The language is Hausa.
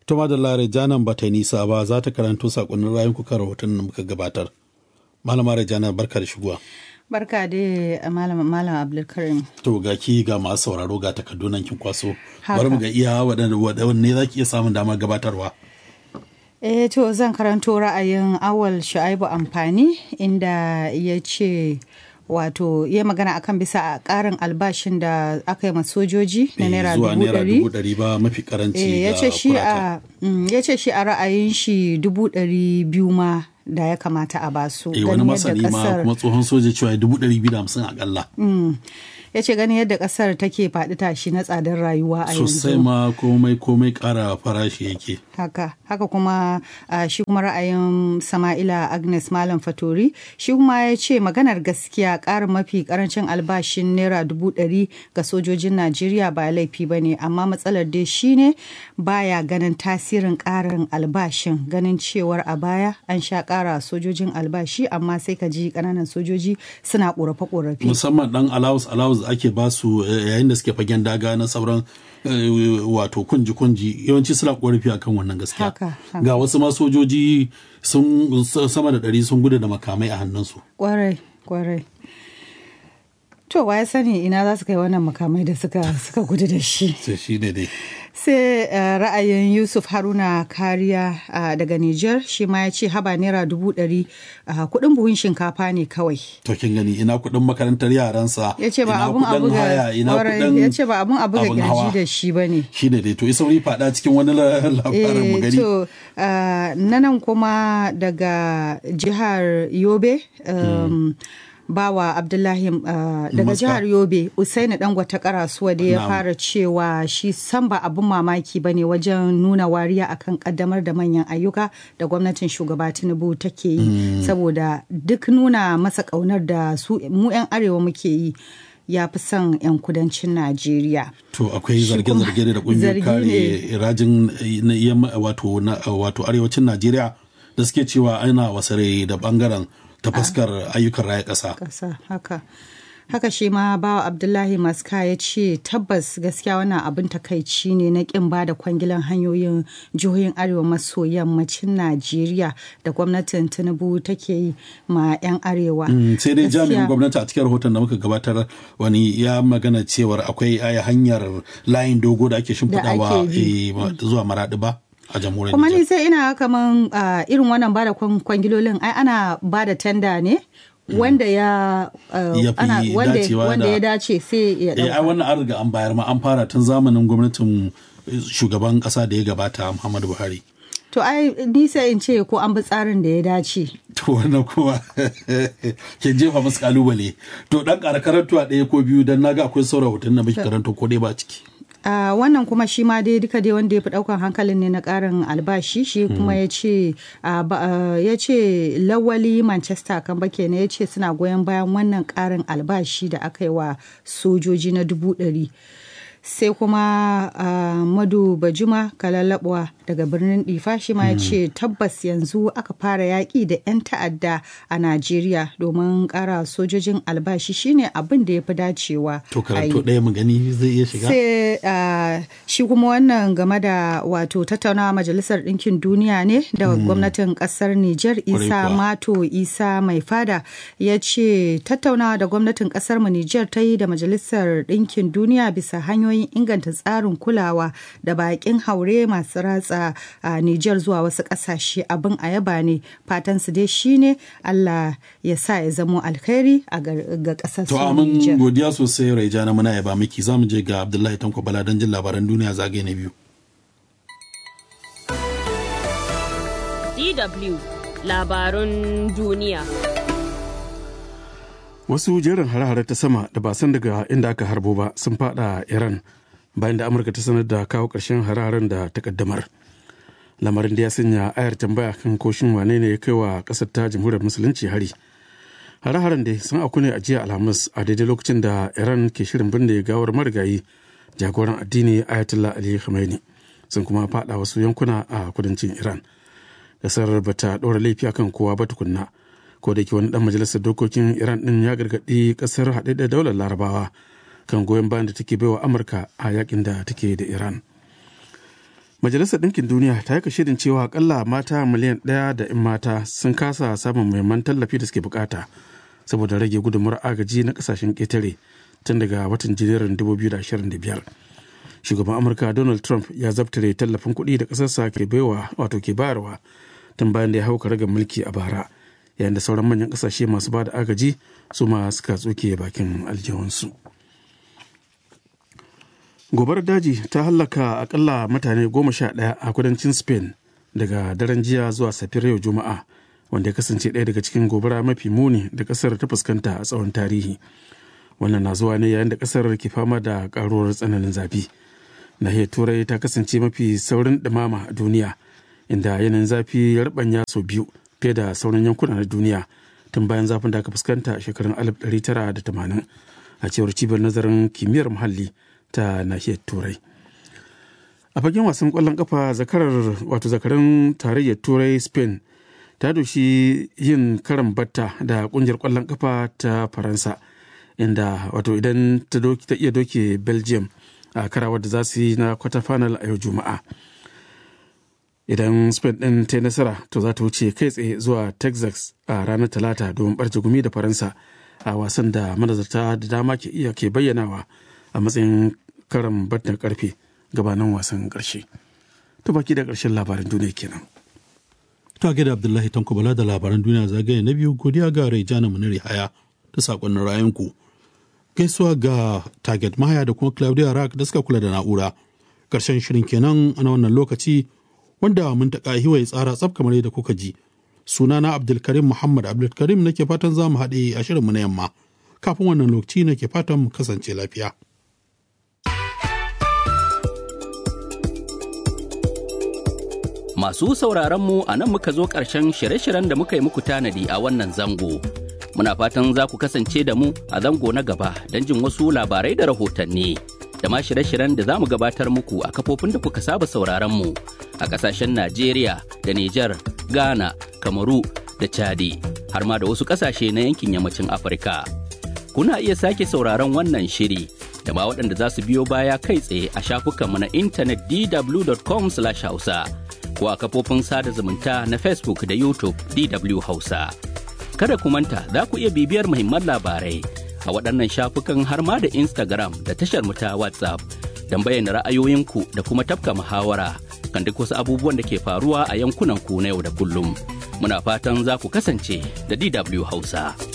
Tuma da Lare Janan ba ta yi nisa ba za ta karanto sakonnin rayun kuka rahoton da muka gabatar. Malama Rejana barka da shigowa. Barka da malam malam Abdulkarim. To ga ki ga masu sauraro ga takardu nan kin kwaso. Bari mu ga iya waɗanne za ki iya samun damar gabatarwa. Eh to zan karanto ra'ayin awal Shu'aibu amfani inda ya ce wato ya magana akan bisa a karin albashin da aka yi sojoji na naira zuwa dubu naira ɗari dubu ɗari ba mafi karanci ya ga ce shi kurata. a mm, ya ce shi a ra'ayin shi dubu ɗari biyu ma da ya kamata a basu Eh, wani ganin masani yadda ma kasar kuma tsohon soja cewa dubu ɗari biyu da hamsin akalla. ya ce ganin yadda kasar take faɗi tashi na tsadar rayuwa a Sosai yanzu ma komai komai ƙara farashi yake. haka haka kuma ah, shi kuma ra'ayin sama'ila agnes malam fatori shi kuma ya ce maganar gaskiya ƙarin mafi ƙarancin albashin naira dubu ɗari ga sojojin najeriya ba laifi ba ne amma matsalar dai shine baya ganin tasirin ƙarin albashin ganin cewar a baya an sha ƙara sojojin albashi amma sai ka ji ƙananan sojoji suna ƙorafe-ƙorafe Musamman ɗan allowance allowance ake ba su eh, yayin da suke fagen daga na sauran eh, wato kunji kunji yawanci suna korafi akan wannan gaskiya. Haka, haka. Ga wasu ma sojoji sun sama da ɗari sun gudu da makamai a hannunsu. kwarai kwarai to wa ya sani ina za su kai wannan makamai da suka suka gudu da shi Sai shi ne dai. sai uh, ra'ayin yusuf haruna kariya uh, daga niger shi ma ya ce haba naira dubu ɗari uh, kuɗin buhun shinkafa ne kawai To kin gani ina kuɗin makarantar yaransa. ya ce ba ina abun abu kuɗin haya, ina kuɗin ya ce ba abun abu ga abun girji hawa. da shi ba ne Shi ne dai to isa wuri faɗa cikin wani la- labarin mu Eh, gani. to uh, na nan kuma daga jihar yobe um, bawa abdullahi uh, daga Maska. jihar yobe usaini dangwata karasuwa da ya Na'am. fara cewa shi san ba abin mamaki ba ne wajen nuna wariya akan kaddamar da manyan ayyuka da gwamnatin shugaba tinubu take yi saboda duk nuna masa kaunar da su mu 'yan arewa muke yi ya fi son 'yan kudancin najeriya To akwai Shi kuma zarge-zarge da kungiyar zargi kare ne. rajin na yamma wato na wato arewacin Najeriya da suke cewa ana wasare da bangaren ta fuskar ayyukan raya ƙasa. ƙasa haka haka shi ma bawa abdullahi maska ya ce tabbas gaskiya wannan abin takaici ne na kin ba da kwangilan hanyoyin jihohin arewa maso yammacin najeriya da gwamnatin tinubu take yi ma 'yan arewa Mm, Sai dai Gaskiya- jami'in gwamnati a cikin rahoton da muka gabatar wani ya magana cewar akwai aya hanyar layin dogo da ake shimfiɗawa ake bi. eh, ma- zuwa maraɗi ba a jamhuriyar kuma ni Nijar. sai ina kaman ah, irin wannan bada kwan- kwangilolin ai ana bada tenda ne wanda ya ah, Ya fi ana wanda, dacewa wanda da- ya dace sai ya Eh, ai dauka wannan an riga an bayar ma an fara tun zamanin gwamnatin eh, shugaban ƙasa da ya gabata Muhammadu Buhari. to ai ni sai in ce ko an bi tsarin da ya dace To wannan kuma ke jefa musu kalubale. To dan ƙara karantuwa ɗaya ko biyu dan naga akwai sauran hoton da muke karanto ko dai ba ciki. Uh, wannan kuma shi ma dai duka dai wanda ya fi daukan hankalin ne na karin albashi shi kuma ya ce uh, ba- uh, ya ce lawali manchester kan bake ne ya ce suna goyon bayan wannan karin albashi da aka yi wa sojoji na dubu ɗari sai kuma uh, madu bajuma kalalabuwa daga birnin difa shi ma ya ce tabbas yanzu aka fara yaƙi da 'yan ta'adda a najeriya domin ƙara sojojin albashi shine abin da ya fi dacewa To a karanto yi. ɗaya mu gani zai iya shiga. sai uh, shi kuma wannan game da wato tattaunawa majalisar ɗinkin duniya ne da gwamnatin ƙasar Nijar Isa kuwa. Mato Isa mai fada ya ce tattaunawa da gwamnatin ƙasar mu Nijar ta yi da majalisar ɗinkin duniya bisa hanyoyin inganta tsarin kulawa da baƙin haure masu ratsa a Nijar zuwa wasu ƙasashe abin a yaba ne fatan su dai shine Allah ya sa ya zamo alkhairi a gar- ga ƙasar su To amin Nijar. godiya sosai Raija na muna yaba miki za mu je ga Abdullahi Tanko Bala don jin labaran duniya zagaye na biyu. DW labarun duniya. Wasu jerin hare-hare ta sama da ba san daga inda aka harbo ba sun fada Iran bayan da Amurka ta sanar da kawo ƙarshen hare-haren da ta kaddamar. Lamarin da ya sanya ayar tambaya kan koshin wane ne ya kai wa ƙasar ta jamhuriyar musulunci hari. Hare-haren dai sun auku ne a jiya Alhamis a daidai lokacin da Iran ke shirin binne gawar marigayi jagoran addini Ayatollah Ali Khamenei sun kuma fada wasu yankuna a kudancin Iran. Kasar bata ɗora laifi akan kowa ba tukunna. ko da ke wani dan majalisar dokokin iran din ya gargaɗi ƙasar haɗe da daular larabawa kan goyon bayan da take baiwa amurka a yakin da take da iran majalisar ɗinkin duniya ta yi shirin cewa akalla mata miliyan ɗaya da 'yan mata sun kasa samun muhimman tallafi da suke bukata saboda rage gudunmawar agaji na kasashen ƙetare tun daga watan janairun 2025 shugaban amurka donald trump ya zabtare tallafin kuɗi da ƙasarsa ke baiwa wato ke bayarwa tun bayan da ya hauka ragar mulki a bara yayin da sauran manyan ƙasashe masu ba da agaji su ma suka tsoke bakin aljihunsu gobarar daji ta hallaka akalla mutane goma sha ɗaya a kudancin spain daga daren jiya zuwa safiyar yau juma'a wanda ya kasance ɗaya daga cikin gobara mafi muni da ƙasar ta fuskanta a tsawon tarihi wannan na zuwa ne yayin da ƙasar ke fama da ƙaruwar tsananin zafi nahiyar turai ta kasance mafi saurin ɗumama a duniya inda yanayin zafi ya rubanya sau biyu fiye da sauran yankuna na duniya tun bayan zafin da aka fuskanta a shekarun 1980 a cewar cibiyar nazarin kimiyyar muhalli ta nahiyar turai a fagen wasan kwallon kafa zakarar wato zakaran tarayyar turai spain ta doshi yin karan batta da kungiyar kwallon kafa ta faransa inda wato idan ta iya doke belgium a karawar da za su yi na kwata final a yau juma'a idan spain din ta yi nasara to za ta wuce kai tsaye zuwa texas a ranar talata domin barje gumi da faransa a wasan da manazarta da dama ke iya ke bayyanawa a matsayin karan battar karfe gabanin wasan karshe to baki da karshen labaran duniya kenan ta da abdullahi tanko bala da labaran duniya zagaye na biyu godiya ga raijana muniri haya da sakonnin rayunku gaisuwa ga target maya da kuma claudia rack da suka kula da na'ura karshen shirin kenan a wannan lokaci wanda mun taƙa hiwaye tsara tsaf kamar yadda kuka ji sunana abdulkarim muhammad abdulkarim nake fatan za mu haɗe a shirinmu na yamma kafin wannan lokaci nake fatan mu kasance lafiya Masu sauraron mu a nan muka zo ƙarshen shirye-shiryen da muka yi muku tanadi a wannan zango. Muna fatan za ku kasance da mu a zango na gaba don jin wasu labarai da rahotanni. Da ma shirye-shiryen da za mu gabatar muku a kafofin da kuka saba sauraron mu a ƙasashen Najeriya da Nijar, Ghana, Kamaru da Chadi, har ma da wasu ƙasashe na yankin yammacin Afirka. Kuna iya sake sauraron wannan shiri da ma waɗanda za su biyo baya kai tsaye a shafukanmu na intanet dw.com/hausa. ko a kafofin sada zumunta na Facebook da YouTube DW Hausa. Kada ku manta za ku iya bibiyar muhimman labarai a waɗannan shafukan har ma da Instagram da tashar mu ta WhatsApp don bayyana ra'ayoyinku da kuma tafka muhawara kan duk wasu abubuwan da ke faruwa a yankunan ku na yau da kullum. Muna fatan za ku kasance da DW Hausa.